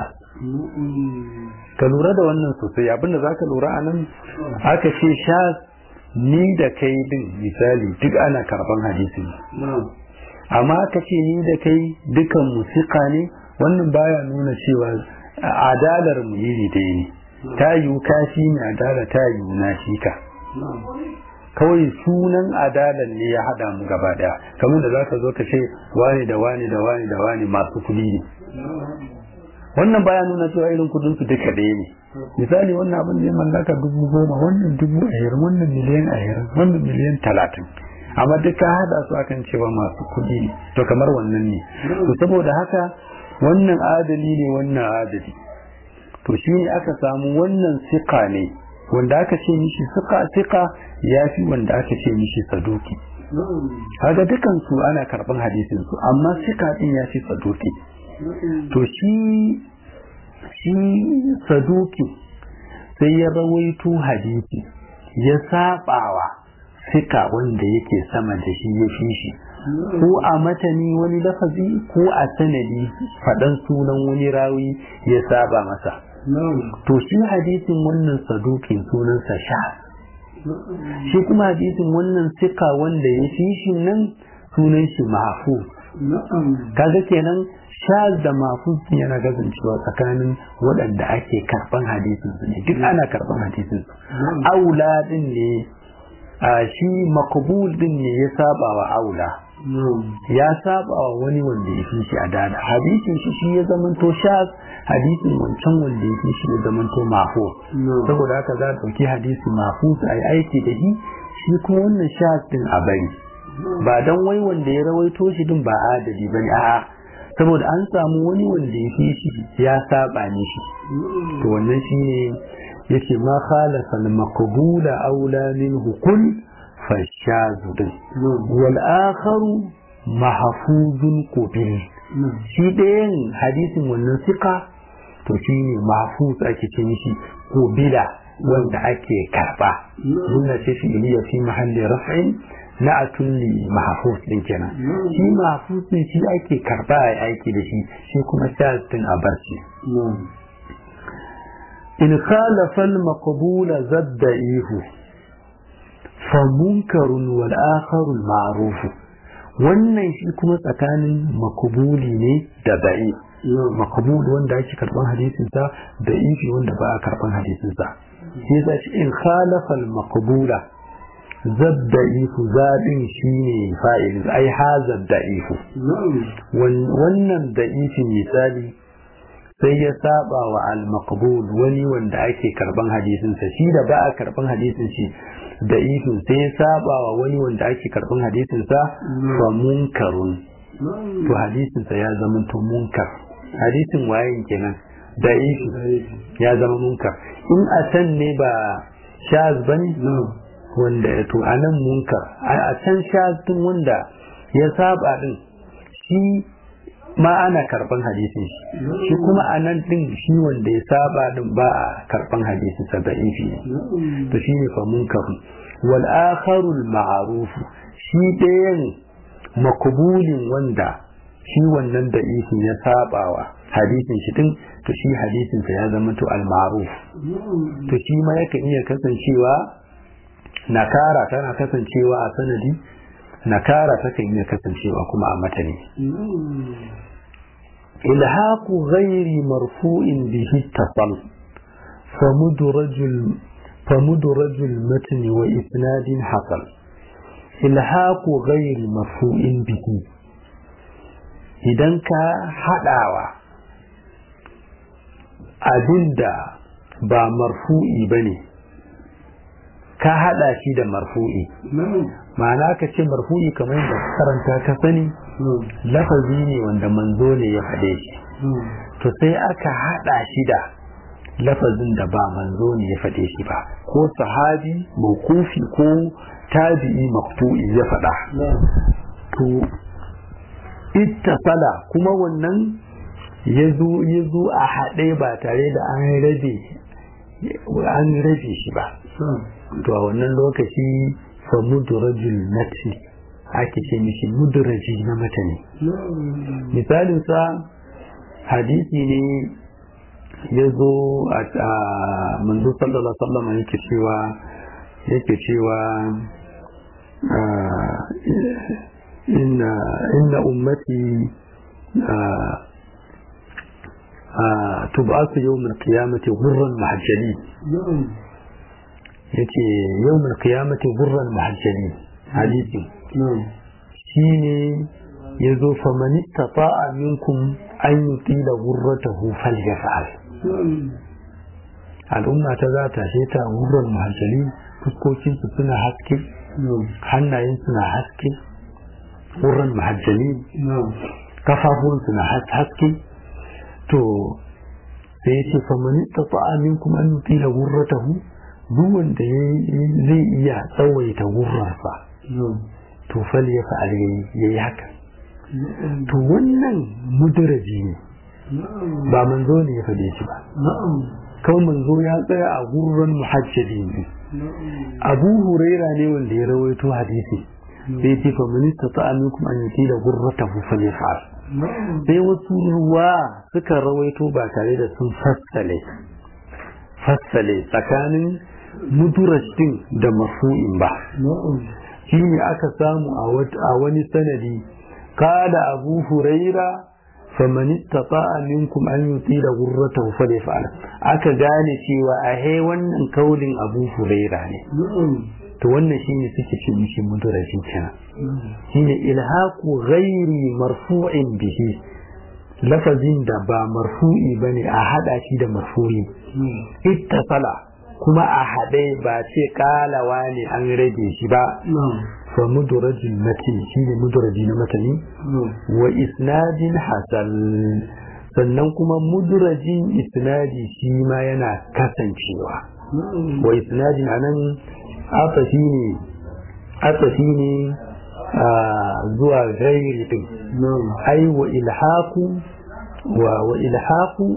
ka lura da wannan sosai abinda za ka lura a nan aka ce sha ni da kai din misali duk ana karban hadisi amma aka ce ni da kai dukan musika ne wannan baya nuna cewa adalar mu iri ɗaya ne ta yiwu kashi ne adala ta yiwu na shi ka kawai sunan adalan ne ya hada mu gaba daya kamar da zaka zo ka ce wani da wani da wani da wani masu kudi ne wannan baya nuna cewa irin kudin su duka ɗaya ne misali wannan abin da ya mallaka dubu goma wannan dubu ashirin wannan miliyan ashirin wannan miliyan talatin amma duk ka hada su akan cewa masu kudi ne to kamar wannan ne to saboda haka wannan adali ne wannan adali to shi ne aka samu wannan sika ne wanda aka ce mishi suka sika ya fi wanda aka ce mishi saduki kaga dukan su ana karban hadisin su amma sika din ya fi saduki to shi shi saduki sai ya rawaito hadisi ya sabawa sika wanda yake sama da shi ya fi shi ko a matani wani lafazi ko a sanadi faɗan sunan wani rawi ya saba masa to shi hadisin wannan sadukin sunansa sha shi kuma hadisin wannan sika wanda ya fi shi nan sunan shi mafu kaga kenan sha da mafu yana kasancewa tsakanin waɗanda ake karɓan hadisin su ne duk ana karɓan hadisin su aula din ne shi makabul din ne ya saba wa aula ya saba wa wani wanda ya fi shi a dada hadisin shi shi ya zamanto shaz hadisin wancan wanda ya fi shi ya zamanto mahfuz saboda haka za a ɗauki hadisi mahfuz a yi aiki da shi shi kuma wannan shaz din a bari ba dan wai wanda ya rawaito shi din ba adadi bane a'a saboda an samu wani wanda ya fi shi ya saba ne shi to wannan shine yace ma khalafa al-maqbula aula minhu kull fashazu din wal akharu mahfuzun qubil shi ɗayan hadisin wannan sika to shine mahfuz ake ce mishi qubila wanda ake karba nuna ce fi iliya fi mahalli raf'in na'atun li mahfuz din kenan shi mahfuz din shi ake karba a aiki da shi shi kuma shaz din a barci in khalafa al-maqbul zadda ihu fa munkarun wal akharu al-ma'ruf wannan shi kuma tsakanin makbuli ne da da'i makbul wanda ake karban hadisin sa da ifi wanda ba a karban hadisin sa sai da shi in khalafa al-maqbula zadda ifu zadin shine fa'il ai hazar da ifu wannan da ifi misali sai ya saba wa al-maqbul wani wanda ake karban hadisin sa shi da ba a karban hadisin shi da ifin sai ya saba wa wani wanda ake karban hadisin sa fa munkarun to hadisin sa ya zama to munkar hadisin wayin kenan da ifi ya zama munkar in a can ne ba shaz bane wanda ya to anan munkar a can shaz din wanda ya saba din shi ma ana karban hadisin shi shi kuma a nan din shi wanda ya saba din ba a karban hadisin sa da'ifi ne to shi ne fa munkar wal akharu al ma'ruf shi ɗayan makubulin wanda shi wannan da isin ya sabawa hadisin shi din to shi hadisin sa ya zama to al-ma'ruf to shi ma yakan iya kasancewa nakara tana kasancewa a sanadi nakara takan iya kasancewa kuma a matani ilhaqu ghairi marfu'in bihi tasal famudrajul famudrajul matni wa isnadin hasal ilhaqu ghairi marfu'in bihi idan ka haɗawa abinda ba marfu'i ba ne ka haɗa shi da marfu'i ma'ana ka ce marfu'i kamar yadda karanta ka sani lafazi ne wanda manzo ne ya faɗe shi to sai aka haɗa shi da lafazin da ba manzo ne ya faɗe shi ba ko sahabi mawkufi ko tabi'i maktu'i ya faɗa to ittasala kuma wannan ya zo a haɗe ba tare da an rabe an rabe shi ba to a wannan lokaci fa mudrajul matni ake ce mishi mudraji na matani misalin sa hadisi ne ya zo a manzo sallallahu alaihi wasallam yake cewa yake cewa إن إن أمتي تبعث يوم القيامة غرا محجلين yace yau mai kiyamati gurran mahajjali hadisi shi ne ya zo famani tafa'a minkum an yi tila gurrata hufal ya fa'al al'umma ta za ta ta gurran mahajjali fuskokinsu suna haske hannayen suna haske wurin mahajjali kafafun suna haske to sai ce famani ta amin kuma an nufi da wurratahu duk wanda zai iya tsawaita wurrarsa to fal ya fa'al ya yi haka to wannan mudaraji ne ba manzo ne ya faɗe shi ba kawai manzo ya tsaya a gurran muhajjali ne abu huraira ne wanda ya rawaito hadisi sai ce fa minista ta aminkum an yi da gurrata hu fa fa'al sai wasu ruwa suka rawaito ba tare da sun fassale fassale tsakanin mudurashin da mafu'in ba shi ne aka samu a wani sanadi kada abu huraira faman istata'a minkum an yutila ghurratahu falyaf'al aka gane cewa a he wannan kaulin Abu Huraira ne to wannan shine suke ce mishi mudarajin kenan shine ilhaqu ghairi marfu'in bihi lafazin da ba marfu'i bane a hada shi da marfu'i ittasala kuma a hade ba ce kalawa ne an rage shi ba fa mudarajin matin shine mudaraji na matani wa isnadin hasan sannan kuma mudarajin isnadi shi ma yana kasancewa wa isnadin anan atafi ne atafi ne zuwa gairi din ai wa ilhaku wa wa ilhaku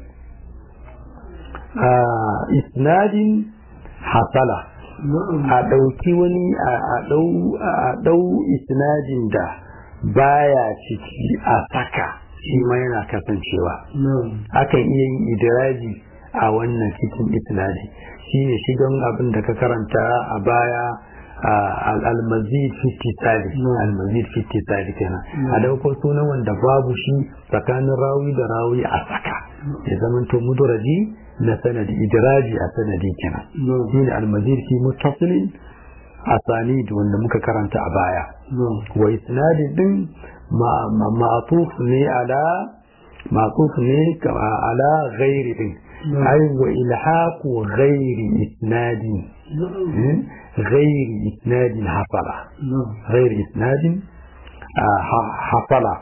isnadin hasala a ɗauki wani a ɗau isnadin da baya ciki a saka shi ma yana kasancewa akan iya yin idiraji a wannan cikin isnadi shi ne shigan abin da ka karanta a baya al-mazid fitisali al-mazid fitisali kenan a dauko sunan wanda babu shi tsakanin rawi da rawi a saka ya zamanto muduraji na sanadi idiraji a sanadi kenan shine al-mazid fi muttasilin asanid wanda muka karanta a baya wa isnadi din ma'tuf ne ala ma'tuf ne ala ghairi din ai wa ilhaqu ghairi isnadi ghairi isnadin hasala ghairi isnadin hasala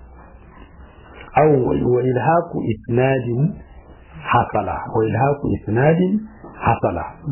أو وإلهاق إسناد حصل وإلهاق إسناد حصل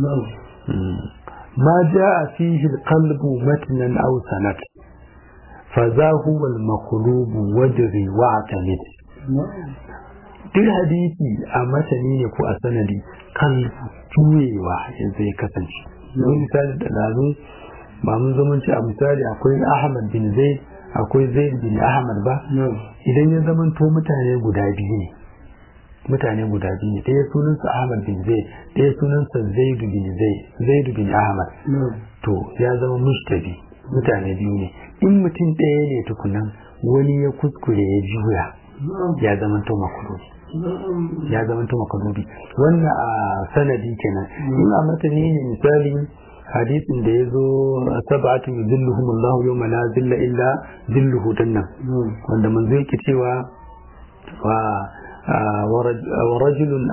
ما جاء فيه القلب متنا أو سند فذا هو المقلوب وجري واعتمد duk hadisi a matani ne ko a sanadi kan juyewa yanzu ya kasance don misali da lazu ba mun zamanci a misali akwai ahmad bin zaid akwai zaid bin ahmad ba idan ya zamanto mutane guda biyu ne mutane guda biyu ne ɗaya sunansa ahmad bin zaid ɗaya sunansa zaid bin zaid zaid bin ahmad to ya zama mushtabi mutane biyu ne in mutum ɗaya ne tukunan wani ya kuskure ya juya ya zama to makulubi ya zama to makulubi wannan a sanadi kenan in a matani ne misali hadisin da ya zo sab'atu yuzilluhum Allah yawma la zilla illa zilluhu dannan wanda manzo yake cewa wa wa rajulun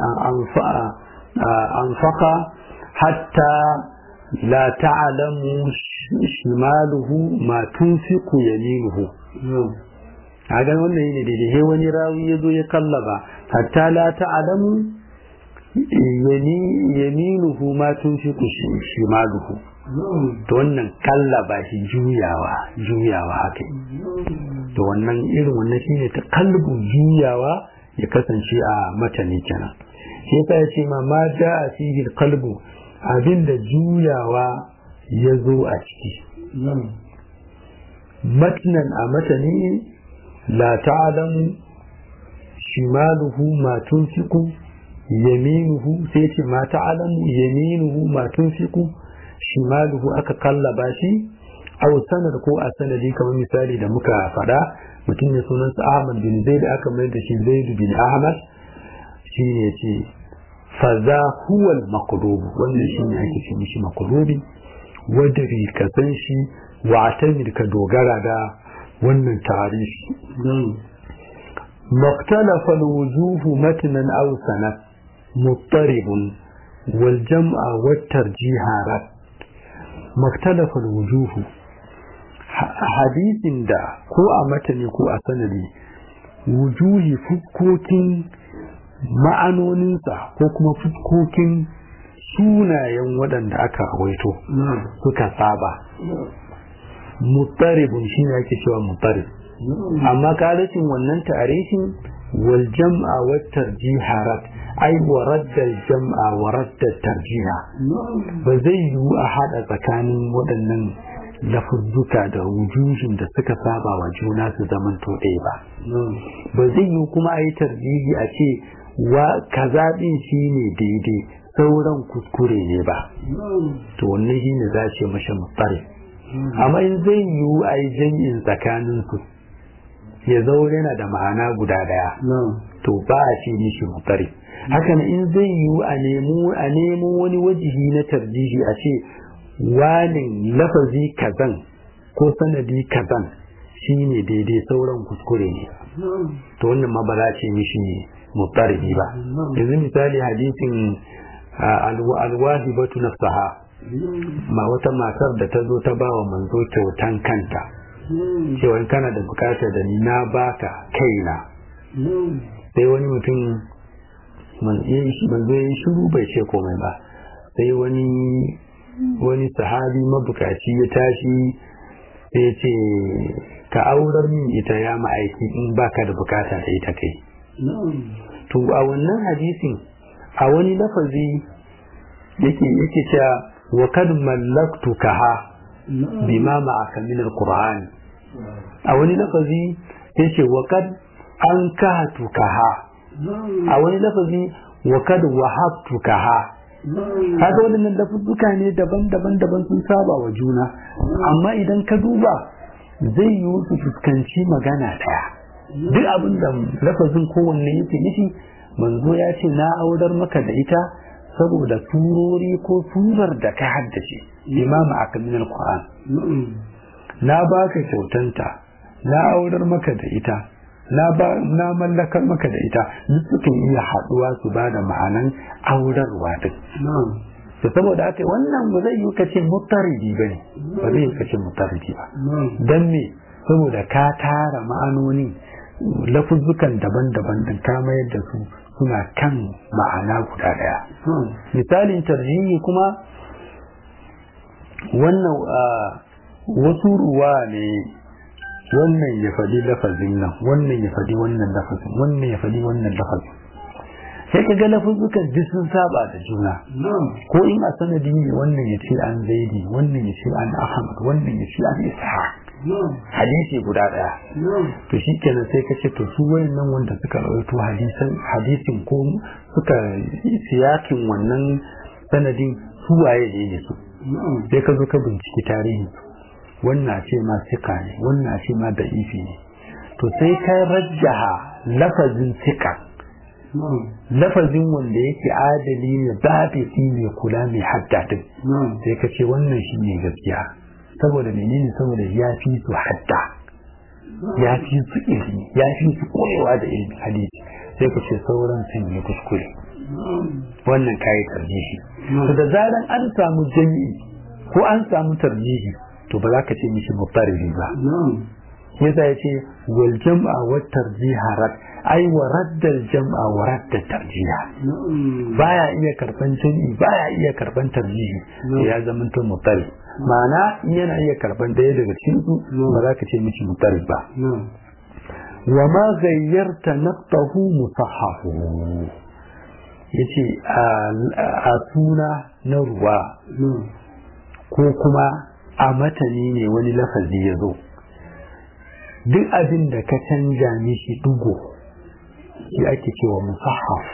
anfaqa hatta la ta'lamu shimaluhu ma tunfiqu yaminuhu a ga wannan ne daidai he wani rawi ya zo ya kallaba hatta la ta'lamu yaminuhu ma tunfiqu shimaluhu to wannan kallaba shi juyawa juyawa haka to wannan irin wannan shine ta kalbu juyawa ya kasance a matani kenan shi yasa ya ce ma ma ja'a fihi qalbu abinda juyawa ya zo a ciki matnan a matani la ta'lamu shimaluhu ma tunfiqu yaminuhu sai ce ma ta'lamu yaminuhu ma tunfiqu shimaluhu aka kallaba shi aw sanad ko a sanadi kamar misali da muka faɗa mutum ne sunansa Ahmad bin Zaid aka mai da shi Zaid bin Ahmad shi ne ce faza huwal maqlub wannan shi ne ake ce mishi maqlubi wadari ka san shi wa atamir ka dogara da wannan tarihi مختلف الوجوه متنا أو سنة مضطرب والجمع والترجيح رد مختلف الوجوه حديث دا كو أمتني كو أسندي وجوه فكوكين ma'anoninsa ko kuma fuskokin sunayen waɗanda aka rawaito suka saba mutaribun shi ne ake cewa mutarib amma kalacin wannan tarihin wal jam'a wa tarjiha rat ai wa radda jam'a wa radda tarjiha ba zai yiwu a hada tsakanin waɗannan lafuzzuka da wujuhin da suka saba wa juna su zaman to ɗaya ba ba zai yiwu kuma a yi tarjihi a ce wa kaza ɗin shi ne daidai sauran kuskure ne ba to wannan shi ne za ce mashi mutsari amma in zai yiwu a yi jami'in tsakaninsu ya zaure yana da ma'ana guda daya to ba a ce mishi mutari hakan in zai yiwu a nemo a nemo wani wajihi na tarjihi a ce wani lafazi kazan ko sanadi kazan shine daidai sauran kuskure ne to wannan ma ba za a ce mishi mutari ba yanzu misali hadisin alwahibatu nafsaha ma wata matar da ta zo ta ba wa manzo kyautan kanta cewa in kana da bukatar da ni na baka kaina sai wani mutum manzo ya yi shiru bai ce komai ba sai wani wani sahabi mabukaci ya tashi sai ce ka aurar min ita ya ma'aiki in baka da bukata da ita kai to a wannan hadisin a wani lafazi yake yake cewa wa kad mallaktukaha bima ma'aka min alquran a wani lafazi yace wa kad ankahatukaha a wani lafazi wa kad wahabtukaha kaga wannan lafuzzuka ne daban-daban daban sun saba wa juna amma idan ka duba zai yi su fuskanci magana daya duk abin da lafazin kowanne yake nufi manzo ya ce na aurar maka da ita saboda surori ko surar da ka haddace imam akamin alquran na baka kyautanta na aurar maka da ita na ba na mallakar maka da ita duk sukan iya haduwa su ba da ma'anan aurarwa din to saboda haka wannan ba zai yi kace mutaridi bane ba zai yi kace mutaridi ba dan me saboda ka tara ma'anoni lafuzzukan daban-daban din ka mayar da su suna kan ma'ana guda daya misalin tarjihi kuma wannan wasu ruwa ne wannan ya faɗi lafazin nan wannan ya faɗi wannan lafazin wannan ya faɗi wannan lafazin sai ka ga lafuzzukan duk sun saba da juna ko in a sanadi ne wannan ya ce an zaidi wannan ya ce an ahmad wannan ya ce an ishaq hadisi guda daya to shi kenan sai ka ce to su wayannan wanda suka rawaito hadisan hadisin ko suka siyakin wannan sanadin su waye ne ne su sai ka zo ka binciki tarihin wannan ce ma sika ne wannan ce ma da ifi ne to sai ka rajjaha lafazin sika lafazin wanda yake adali ne babisi ne kula mai haddadin sai ka ce wannan shi ne gaskiya saboda menene saboda ya fi su hadda ya fi su ilimi ya fi su koyewa da ilimi hadisi sai ka ce sauran sun yi kuskure wannan kayi tarjihi to da zaran an samu jami'i ko an samu tarjihi to ba za ka ce mishi mutarri ba yasa ya ce wal jam'a wa tarjiha rad ai wa raddal jam'a wa radda tarjiha baya iya karban jami'i baya iya karban tarjihi ya zama to mutarri ma'ana yana iya karban daya daga cikin su ba za ka ce mishi mutarri ba wa ma ghayyarta naqtahu musahhahu yace a suna na ruwa ko kuma a matani ne wani lafazi ya zo duk abin da ka canja mishi dugo shi ake cewa musahaf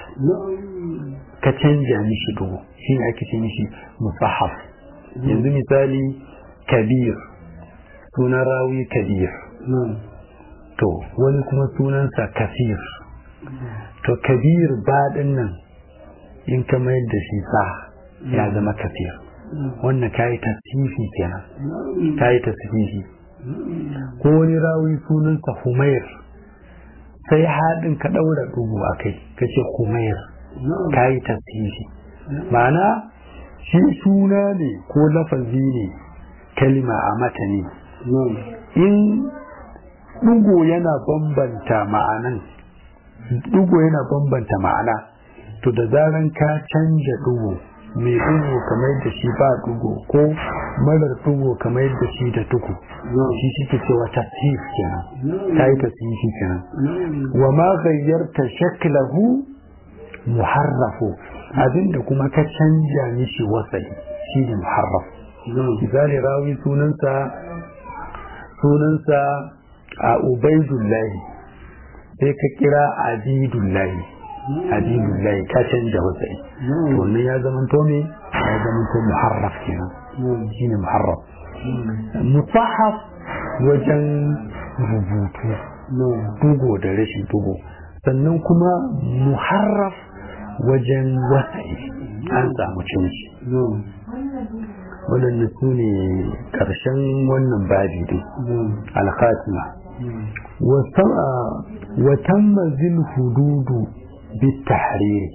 ka canja mishi dugo shi ne ake ce mishi musahaf yanzu misali kabir sunan rawi kabir to wani kuma sunansa kafir to kabir baɗin nan in ka mayar da shi sa ya zama kafir wannan kayi tasfifi kenan kayi tasfifi ko wani rawi sunansa humair sai haɗin ka ɗaura ɗugu a kai ka ce humair kayi tasfifi ma'ana shi suna ne ko lafazi ne kalima a matani in ɗugo yana bambanta ma'anan ɗugo yana bambanta ma'ana to da zaran ka canja ɗugo mai ɗugo kamar da shi ba ɗugo ko marar ɗugo kamar da shi da tuku shi shi ke cewa tasif kenan ta yi tasifi kenan wa ma gayyarta shaklahu muharrafu abinda kuma ka canja mishi wasali shi ne muharraf misali rawi sunansa sunansa a ubaidullahi sai ka kira abidullahi abidullahi ka canja wasai to wannan ya zama to me ya zama to muharraf kenan shine muharraf musahaf wajen rubutu dugo da rashin dugo sannan kuma muharraf wajen wasai an samu canji waɗanda su ne ƙarshen wannan babi dai alkhatima وتم ذي الحدود بالتحرير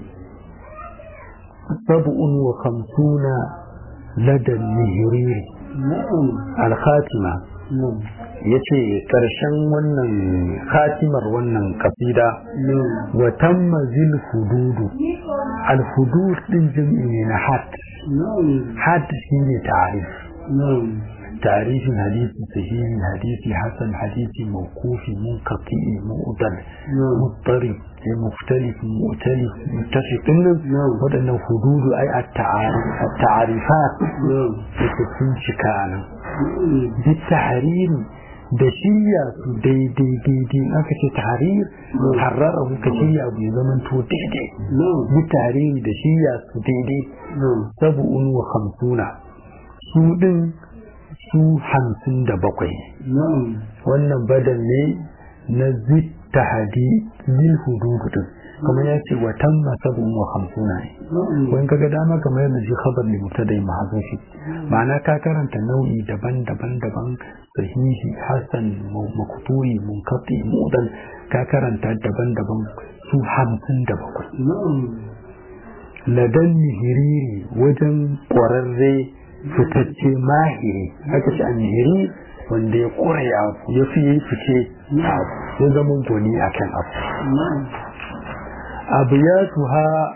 سبع وخمسون لدى النهرير الخاتمة yace ƙarshen wannan khatimar wannan kasida wa tamma zil hududu al hudud din jami'i ne na had had shine ta'arif تعريف حديث صحيح حديث حسن حديث موقوف منقطع مؤدل مضطرب مختلف مؤتلف متفق waɗannan hududu ai التعريفات sun cika nan بالتحرير da shirya su daidai daidai aka ce tahrir harrara muka shirya abu ya zama to daidai bi tahrir da shirya su daidai sabu'un wa hamsuna su din su hamsin da bakwai wannan badal ne na zitta hadi lil hududu din kamar ya ce wa tamma sabun wa hamsuna ne wani kaga dama kamar yadda shi khabar ne mutadai mahazufi ma'ana ka karanta nau'i daban-daban daban sahihi hasan makuturi munkati mudan ka karanta daban-daban su hamsin da bakwai ladan nihiriri wajen ƙwararre fitacce mahiri haka ce annihiri wanda ya kura ya ya fi yi fice ya zama goni a kan abu abiyatuha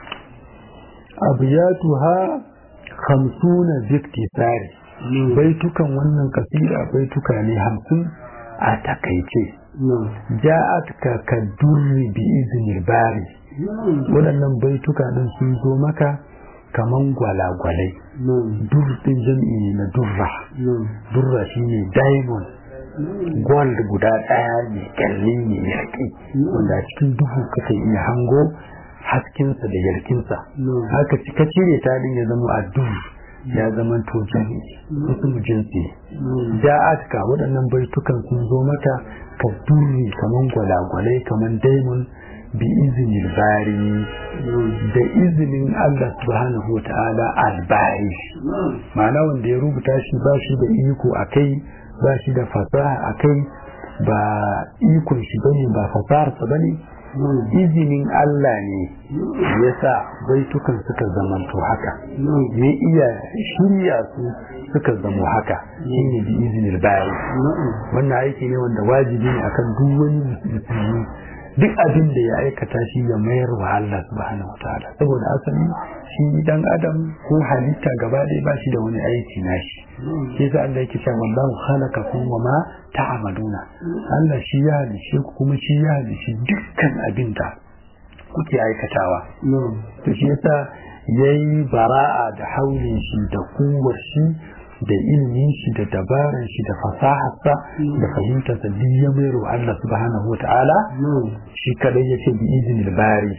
abiyatuha hamsuna ziktisari baitukan wannan kasida baituka ne hamsin a takaice ja'at ka kadurri bi iznil bari waɗannan baituka ɗin sun zo maka kaman gwalagwalai dur din jam'i ne na durra durra shine diamond gold guda daya ne kyalli ne yarki wanda a cikin duhu kake iya hango haskinsa da yarkinsa haka ka cire ta din ya zama a duhu ya zama to jami wasu jinsi ja'atka waɗannan baitukan sun zo mata ka duri kaman gwalagwalai kaman diamond bi izinin bari da izinin Allah subhanahu wa ta'ala albari ma'ana wanda ya rubuta shi ba shi da iko a kai ba shi da fasaha a kai ba ikon shi bane ba fasaharsa bane izinin Allah ne ya sa baitukan suka zamanto haka ya iya shirya su suka zamo haka shine bi izinin bari wannan aiki ne wanda wajibi ne akan duk wani musulmi duk abin da ya aikata shi ya mayar wa Allah subhanahu wataala saboda asali shi dan adam ko halitta gaba ɗaya ba shi da wani aiki nashi shi yasa Allah yake cewa wallahu khalaqakum wa ma ta'maluna Allah shi ya halice ku kuma shi ya halice dukkan abin da kuke aikatawa to shi yasa yayi bara'a da haulin shi da kuwar shi da ilimin shi da dabaran shi da fasaharsa da fahimtarsa duk ya mayar wa Allah subhanahu wa ta'ala shi kadai ya ce bi izinil bari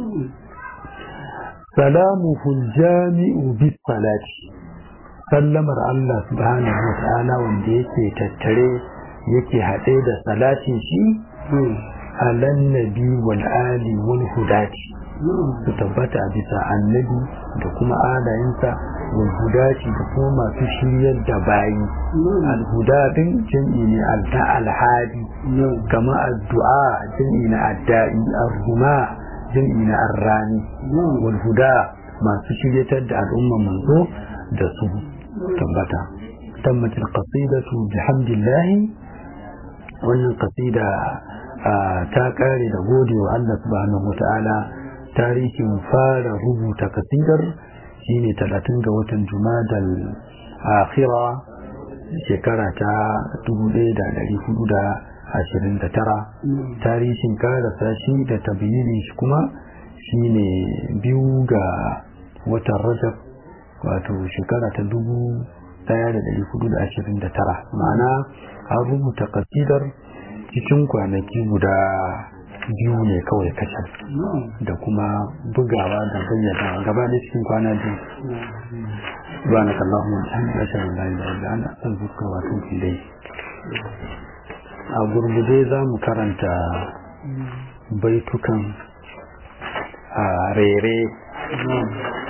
salamuhu jami'u bis salati sallamar Allah subhanahu wa ta'ala wanda yake tattare yake haɗe da salatin shi alan nabi wal ali wal hudati su tabbata a bisa annabi da kuma alayensa walhudati da kuma masu shiryar da bayi alhuda din jam'i ne alta alhadi kama addu'a jam'i na adda'i arhuma jam'i na arrani walhuda masu shiryatar da al'umma manzo da su tabbata tammat alqasidatu bihamdillahi wannan qasida ta kare da gode wa Allah subhanahu wa ta'ala tarihin fara rubuta kasidar shine talatin ga watan jumadal akhira shekara ta 1429 tarihin karasa shi da tabyinin shi kuma shine biyu ga watan rajab wato shekara ta 1429 ma'ana an rubuta kasidar cikin kwanaki guda biyu ne kawai kacal da kuma bugawa da bayyana gaba da cikin kwana biyu ba na kallon mun an da shi da da da ana san zuka wato dai a gurgude za mu karanta baitukan a rere